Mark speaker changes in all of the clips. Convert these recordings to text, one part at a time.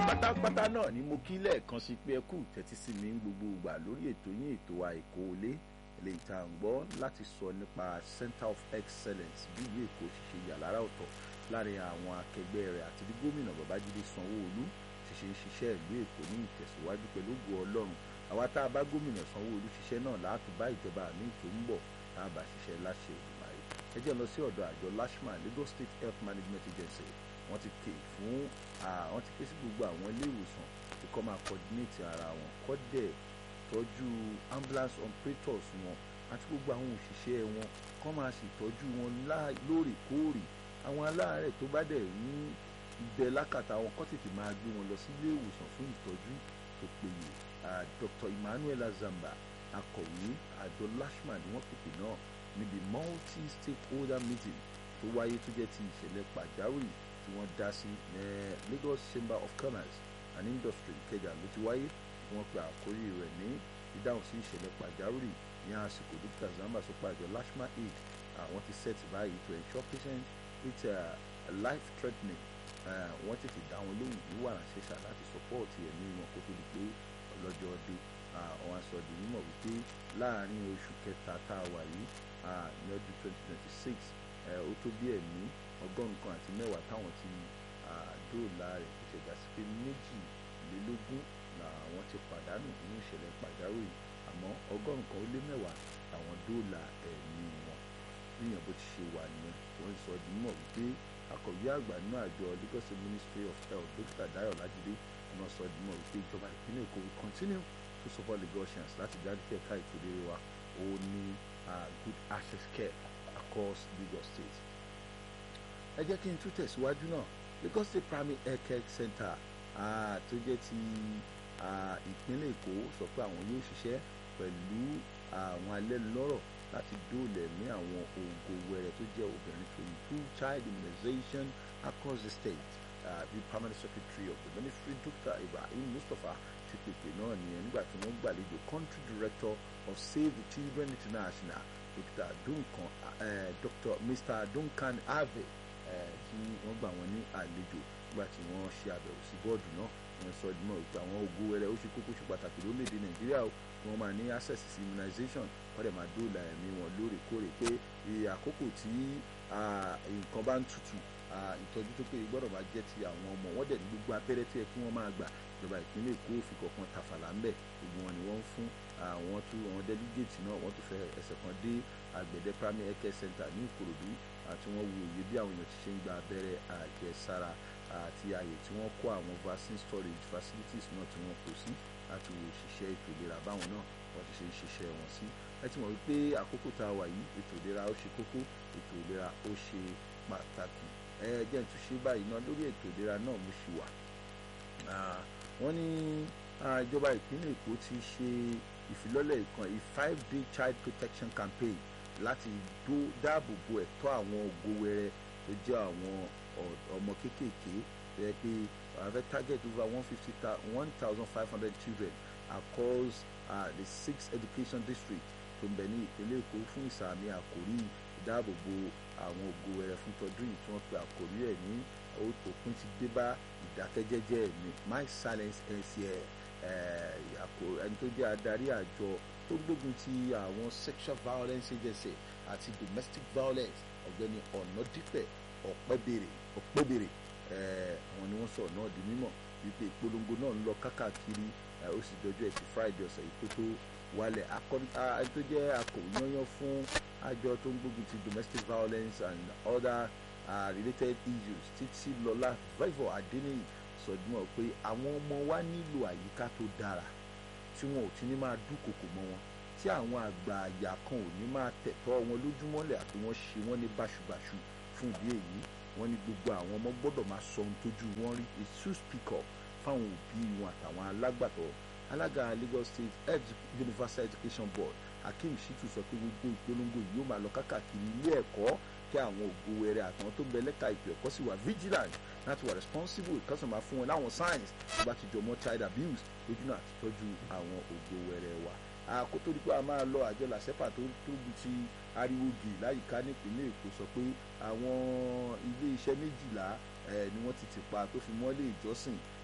Speaker 1: pátápátá náà ni mo kí lẹ́ẹ̀kan sí pé ẹ kú tẹ́tí sí mi ń gbogbo ìgbà lórí ètò yín ètò wa Èkó Ilé eléyìí tá à ń gbọ́ láti sọ nípa Center of Excellence bí ìlú Èkó ti ṣe yà lára ọ̀tọ̀ láàrin àwọn akẹgbẹ́ rẹ̀ àti bí gómìnà Babájídé Sanwó-Olú ti ṣe ń ṣiṣẹ́ ìlú Èkó ní ìtẹ̀síwájú pẹ̀lú ògo Ọlọ́run àwa tá a bá gómìnà Sanwó-Olú ṣiṣẹ́ náà láti bá ìjọba mi tó ń bọ̀ tá a bá ṣiṣẹ́ láṣẹ Olùmarè ẹ jẹ́ lọ sí ọ̀dọ̀ àjọ LASHMA Lagos State Health Management Agency wọ́n ti ké fún wọ́n ti ké sí gbogbo àwọn ilé ìwòsàn tí kò máa coordinate ara wọn kọ́ dẹ̀ tọ́jú ambulance operators wọn àti gbogbo àwọn òṣìṣẹ́ wọn kọ́ máa ṣètọ́jú wọn lóòrèkóòrè àwọn aláàárẹ̀ tó bá dẹ̀ ní ibẹ̀ lákàtà wọn kọ́ tètè máa gbé wọn lọ sí ilé ìwòsàn fún ìtọ́jú tó péye Dr. Emmanuel Azamba akọ̀wé àjọ LASHMA ni wọ́n pèpè náà níbi multi stakeholder meeting tó wáyé tó jẹ́ ti ìṣẹ̀lẹ̀ pàjáwìrì tí wọ́n dá sí Lagos Chamber of Commerce and Industry Ìkẹjà ló ti wáyé tí wọ́n pe àkórí rẹ̀ ní ìdáhùn sí ìṣẹ̀lẹ̀ pàjáwìrì ní àsìkò dókítà Zamba sọ pé àjọ LASHMA aid àwọn ti set báyìí to ensure patients with uh, life threatening wọ́n tètè dá wọn lóhùn ní wàrà ṣẹṣà láti support ẹ̀mí wọn kó tó di pé ọlọ́jọ́ dé àwọn aṣọ di mímọ̀ wípé láàárín oṣù kẹta tá a wà yìí ní ọdún twenty twenty six ó tó bí ẹ̀mí ọgọ́rùn kan àti mẹ́wàá táwọn ti dóòlà rẹ̀ kò ṣẹ̀dá sí pé méjìlélógún làwọn ti pàdánù nínú ìṣẹ̀lẹ̀ pàjáwìrì àmọ́ ọgọ́rùn kan ó lé mẹ́wàá làwọn dóòlà ẹ̀mí wọn níyàn bó ti ṣe wà nìyẹn wọ́n sọ di mímọ̀ wípé akọ̀wé àgbà nínú àjọ Lagos Ministry of Health Dókítà Dayo Lajide wọ́n sọ di mímọ̀ wípé ìjọba ìpínlẹ̀ Èkó will continue to support Lagosians láti jáde kí ẹ̀ka ètò ìlera wa ó ní good access care across Lagos State ẹ jẹ́ kí n tún tẹ̀síwájú náà Lagos State Primary Health Care Center tó jẹ́ ti ìpínlẹ̀ Èkó sọ pé àwọn yóò ṣiṣẹ́ pẹ̀lú àwọn alẹ́nulọ́rọ̀ láti dóòlẹ̀ ní àwọn ògo wẹrẹ tó jẹ́ obìnrin to improve child immunization across the state bí uh, permanent secretary of the ministry Dr. Ibrahim Mustapha ti pèpè náà nìyẹn nígbà tí wọ́n gbàlejò country director of Save the Children International Dr. Duncan uh, Dr. Mr. Duncan Ave tí wọ́n gbà wọ́n ní àlejò nígbà tí wọ́n ṣe àbẹ̀wò sí bọ́ọ̀dù náà wọ́n sọ ìdúmọ̀ wípé àwọn ògo wẹrẹ ó ṣe kókó ṣe pàtàkì lórílẹ̀‐èdè Nàìjíríà o kí wọ́n máa ní access sí immunization wọ́n dẹ̀ máa dóòlà ẹ̀mí wọn lóòrèkóòrè pé àkókò tí nǹkan bá ń tutù ìtọ́jú tó péye gbọ́dọ̀ máa jẹ́ ti àwọn ọmọ wọ́n dẹ̀ ní gbogbo abẹ́rẹ́ tó yẹ kí wọ́n máa gbà ìjọba ìpínlẹ̀ Èkó òfin kọ̀ọ̀kan tàfàlà ń bẹ̀ gbogbo wọn ni wọ́n ń fún àwọn tó àwọn delegate náà wọ́n tún fẹ́ ẹsẹ̀ kan dé àgbẹ̀dẹ primary health care center ní Ìkòròdú àti wọ́n wo òye bí àwọn èèyàn ti ṣe ń gba abẹ́rẹ́ àjẹsára àti ààyè tí wọ́n kó àwọn vaccine storage facilities náà tí wọ́n kó sí láti wo òṣìṣẹ́ ètò ìlera báwọn náà wọ́n ti ṣe ń ṣiṣẹ́ wọn sí ẹ ti mọ̀ wípé àkókò tá a wà yìí ètò ìlera ó ṣe kókó ètò ìlera ó ṣe pàtàkì ẹ jẹ́ n tún ṣe báyìí náà lórí ètò ìlera náà mo ṣì wà wọ́n ní ìjọba ìpínlẹ̀ Èkó ti ṣe ìfilọ́lẹ̀ ìkan a five day child protection campaign láti dáàbò bo ẹ̀tọ́ àwọn ògo wẹrẹ tó jẹ́ àwọn ọmọ kéékèèké rẹ pé àwọn fẹ́ target over one fifty one thousand five hundred children across uh, the six education district tó ń bẹ ní ìpínlẹ̀ Èkó fún ìsàmì àkórí ìdáàbòbò àwọn ògo wẹrẹ fún tọdún yìí tí wọ́n pe àkórí ẹ̀ ní òpin ti dé bá ìdákẹ́jẹ́jẹ́ mi my silence ends here ẹni tó jẹ́ adarí àjọ tó gbógun ti àwọn sexual violence agency àti domestic violence ọ̀gbẹ́ni ọ̀nàdípẹ̀ ọ̀pẹ́bèrè ọ̀pẹ́bèrè àwọn ni wọ́n sọ̀rọ̀ náà di mímọ̀ wípé ìpolongo náà ń lọ kákàkiri ó sì dọjọ́ ẹtì friday ọ̀sẹ̀ yìí kó tó wálẹ̀ ẹni tó jẹ́ akọ̀wé yányán fún àjọ tó ń gbógun ti domestic violence and other uh, related issues títí lọ́lá favour adéníyì sọdúnmọ́ pé àwọn ọmọ wa nílò àyíká tó dára tí wọn ò ti ní máa dúnkokò mọ́ wọn tí àwọn àgbà àyà kan ò ní máa tẹ̀tọ́ wọn lójúmọ́lẹ̀ àti wọ́n ṣe wọ́n ní báṣubàṣu fún ìdí èyí wọ́n ní gbogbo àwọn ọmọ gbọ́dọ̀ máa sọ ohun tójú wọn rí a true speak up fáwọn òbí wọn àtàwọn alágbàtọ́ alága Lagos State Edu Universal Education Board Akeem Shitu sọ pé gbogbo ìpolongo yìí yóò máa lọ kákàkiri ilé ẹ̀kọ́ kí àwọn ògo wẹrẹ àtàwọn tó ń bẹ lẹ́ka ètò ẹ̀kọ́ sì wà vigilant láti wà responsible ìkọ́sọ̀ máa fún wọn láwọn signs tó bá ti jọ mọ́ child abuse lójú náà àti tọ́jú àwọn ògo wẹrẹ wa àkótó dípò a máa lọ àjọ làṣẹ́pà tó tóbi ti ariwo gì láyìíká nípínlẹ̀ Èkó sọ pé àwọn ilé iṣẹ́ méjìlá ni wọ́n ti tì pa tó fi mọ́lé ìjọsìn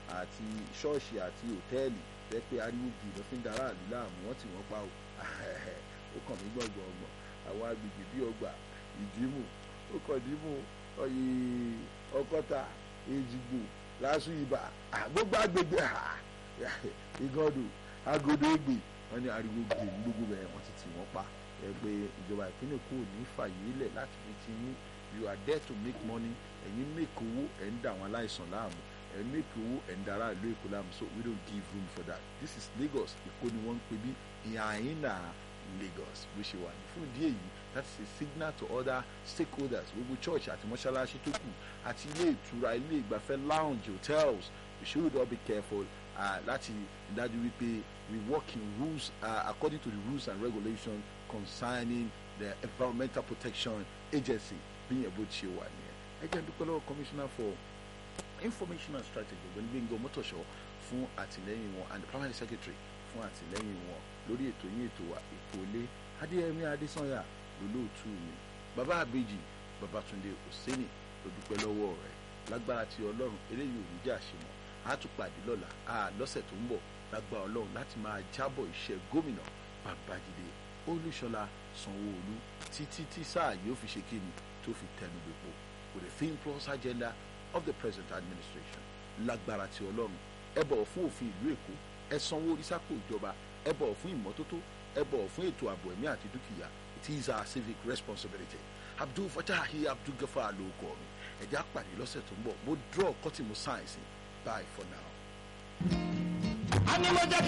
Speaker 1: àti ṣọ́ọ̀ṣì àti hòtẹ́ẹ̀lì tẹ́ pé ariwo bì lọ́ fi ń dara àlù láàmú wọ́n tì wọ́n pa o ó kàn mí gbọ̀ngbọ̀n ọgbọ̀n àwọn agbègbè bíi ọgbà ìdìmú ó kàn dìmú ọyẹ ọkọta èjìgbò lásù ibà gbogbo agbègbè ìgànnù agodo ègbè wọn ní ariwo gbè ní gbogbo bẹ́ẹ̀ wọ́n ti tì wọ́n pa ẹ pé ìjọba ìpínlẹ̀ kò ní fàyè lẹ̀ láti fi ti yín you are there to make money ẹ̀yin make owó ẹ̀ ń dà àwọn aláìsàn láàmú ẹ̀ make owó ẹ̀ ń dara ìlú èkó láàmú so we don't give room for that this is Lagos èkó ni wọ́n ń pè bí ìhàyínà Lagos bó ṣe wà ní fún ìdí èyí that is a signal to other stakeholders gbogbo church àti mọ́ṣáláṣí tó kù àti ilé ìtura ilé ìgbafẹ́ lounge hotels we should all be careful uh, láti dájú wípé we work in rules uh, according to the rules and regulations concerning the environmental protection agency bí yẹn bó ṣe wà nìyẹn ẹ jẹ́ dúpẹ́ lọ́wọ́ commissioner for information and strategy ọ̀gbẹ́ni Gbẹ́ngàn Mọ́tòṣọ́ fún àtìlẹ́yìn wọn and the primary secretary fún àtìlẹ́yìn wọn lórí ètò yín ètò wa èkó ilé adéyẹmí adésànyà lólóòtú mi bàbá àbèjì babatunde òsèní ló dúpẹ́ lọ́wọ́ rẹ̀ lágbára ti ọlọ́run eléyìí ò ní jà ṣe mọ́ a tún pàdé lọ́la a lọ́sẹ̀ tó ń bọ̀ lágbára ọlọ́run láti máa jábọ̀ iṣẹ́ gómìnà babájídé olúṣọlá sanwó-olú títí tí sáà yóò fi ṣe kíni tó fi tẹnu gbogbo with the think plus agenda of the present administration lágbára ti ọlọ́run ẹ bọ̀wọ̀ fún òfin ìlú èkó ẹ sanwó orí sápò ìjọba ẹ bọ̀wọ̀ fún ìmọ́tótó ẹ bọ̀wọ̀ fún ètò ààbò ẹ̀mí àti dúkìá it is our civic responsibility abdul fatahi abdul gafar ló kọ mi ẹ̀já pàdé lọ́sẹ̀ tó ń bọ̀ mo draw kọ́tì mo sáyẹ̀nsì bye for now.
Speaker 2: a ní mo jẹ́ kí